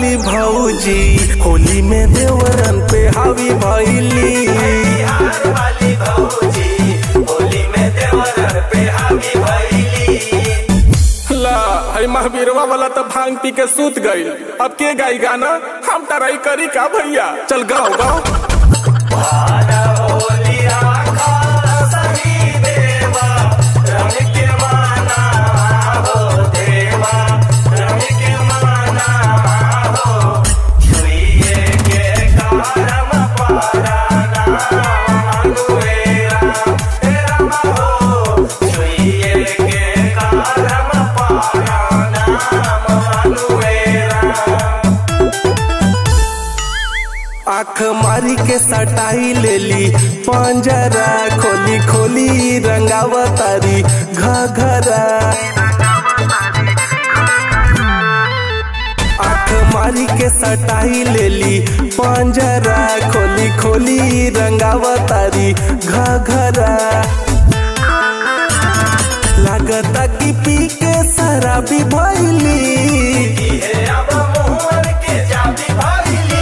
वाली भौजी होली में देवरन पे हावी भैली बिहार वाली भौजी होली में देवरन पे हावी भैली ला हई महावीरवा वाला तो भांग पी के सूत गई अब के गाई गाना हम टराई करी का भैया चल गाओ गाओ होली आखा सही देवा रंग के माना हो देवा रंग के माना हो छुइए के कारम पाराना अनुएरा तेरा हो छुइए के कारम पाराना अनुएरा आँख मारी के सटाई लेली पंजरा खोली खोली रंगावतारी घघरा आँख मारी के सटाई लेली पंजरा खोली खोली रंगावतारी घघरा लागता कि पी के शराबी भैली ये अब मोहन के जाति भैली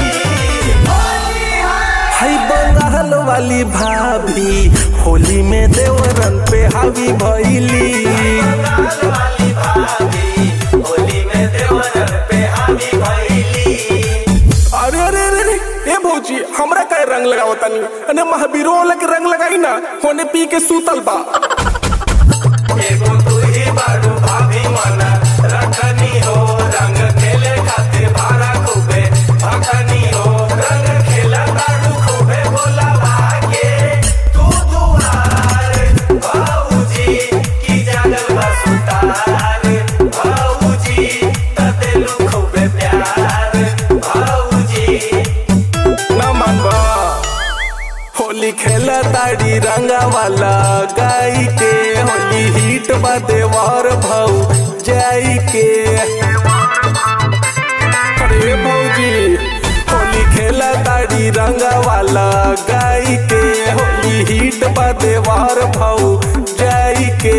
हई बंगाल वाली भाभी होली में देवरन पे हावी भैली बंगाल वाली भाभी होली में देवरन पे हावी भैली अरे अरे अरे अरे, ए भौजी हमरा का रंग लगाओ तनी अने महावीरो वाला के रंग लगाई ना होने पी के सूतल बा एगो तू ही बारू भाभी मना रखनी हो रंग खेले खातिर भारा खूबे भखनी हो रंग खेला तारू खूबे बोला भागे तू दुआर भाऊजी की जागल बसुतार भाऊजी ततेलू खूबे प्यार भाऊजी ना मानबा होली खेला ताड़ी रंगा वाला गाई के होली हिट बा देवर भाऊ जाई के अरे भौजी होली खेला ताड़ी रंगा वाला गाई के होली हिट बा देवर भाऊ जाई के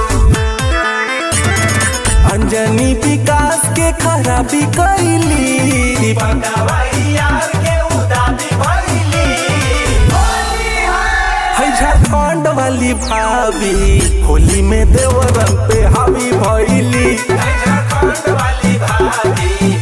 अंजनी विकास के खराबी कैली पकावाई यार के उदासी भइली है झारखंड वाली भाभी होली में देवरन पे हावी भैली झारखंड वाली भाभी